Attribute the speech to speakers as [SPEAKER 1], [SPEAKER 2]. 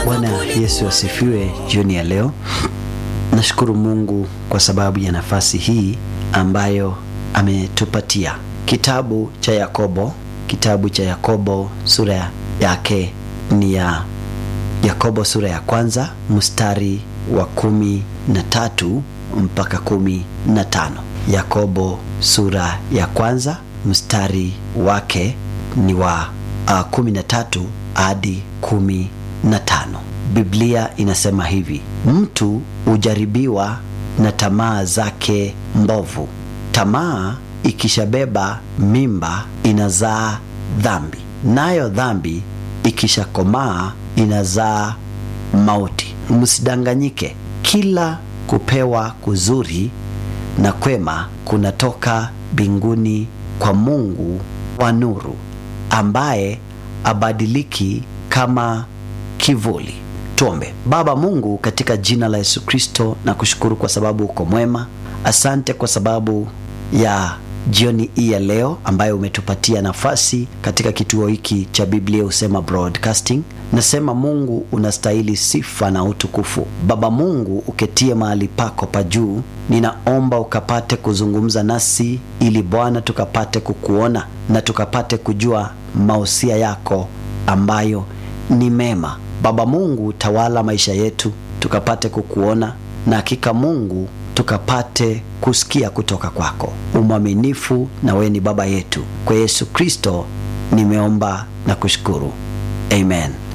[SPEAKER 1] Bwana Yesu asifiwe. Jioni ya leo nashukuru Mungu kwa sababu ya nafasi hii ambayo ametupatia. Kitabu cha Yakobo, kitabu cha Yakobo sura yake ni ya Yakobo sura ya kwanza mstari wa kumi na tatu mpaka kumi na tano. Yakobo sura ya kwanza mstari wake ni wa uh, kumi na tatu hadi kumi na tano. Biblia inasema hivi: mtu hujaribiwa na tamaa zake mbovu. Tamaa ikishabeba mimba inazaa dhambi, nayo dhambi ikishakomaa inazaa mauti. Msidanganyike, kila kupewa kuzuri na kwema kunatoka mbinguni kwa Mungu wa nuru, ambaye abadiliki kama kivuli. Tuombe. Baba Mungu, katika jina la Yesu Kristo, na kushukuru kwa sababu uko mwema. Asante kwa sababu ya jioni hii ya leo ambayo umetupatia nafasi katika kituo hiki cha Biblia Husema Broadcasting. Nasema Mungu unastahili sifa na utukufu. Baba Mungu, uketie mahali pako pa juu, ninaomba ukapate kuzungumza nasi ili Bwana tukapate kukuona na tukapate kujua mausia yako ambayo ni mema. Baba Mungu, tawala maisha yetu tukapate kukuona na hakika Mungu tukapate kusikia kutoka kwako. Umwaminifu na wewe ni baba yetu. Kwa Yesu Kristo nimeomba na kushukuru, amen.